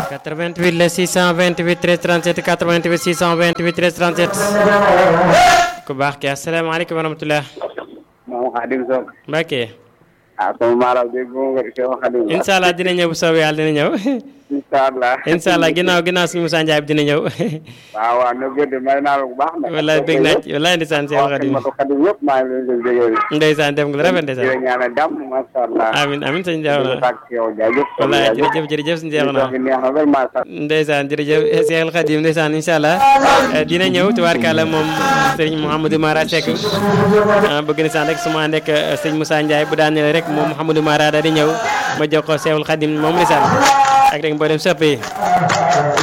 88 la 628 13 37 88 628 13 37 ku baax ki asalaamaaleykum wa rahmatulah. moom Xadim Sow. Mbacke. ah sama maalaam dégg nga nga Cheikh Xadim. incha allah dina ñëw bu soobee yàlla dina ñëw. incha allah. incha allah ginnaaw ginnaaw suñu Moussa Ndiaye bi dina ñëw. waaw waaw na gëdd may naa la bu baax nag. wallaay bëgg naa ci wallaay ndeysaan Cheikh Xadim. waaw Xadim yëpp maa ngi leen di déggee. ndeysaan def nga lu rafet di la ndeysaan. ñaanal jàmm macha allah. amiin amiin sëñ Ndiaye di la na. sàkk ci yow jaajëf. wallaay jërëjëf jërëjëf sëñ Ndiaye na. neex na vraiment sax. ndeysaan jërëjëf Cheikh Khadim ndeysaan incha allah dina ñëw tubaarkàlla moom sëriñ Mouhamadou Mara Seck ah bëgg na saan rek su ma ànd ak sëñ Moussa Ndiaye bu daanee rek moom Mouhamadou Mara daal di ñëw ma jox ko Cheikh Khadim moom ndeysaan ak rek mboolem soppe yi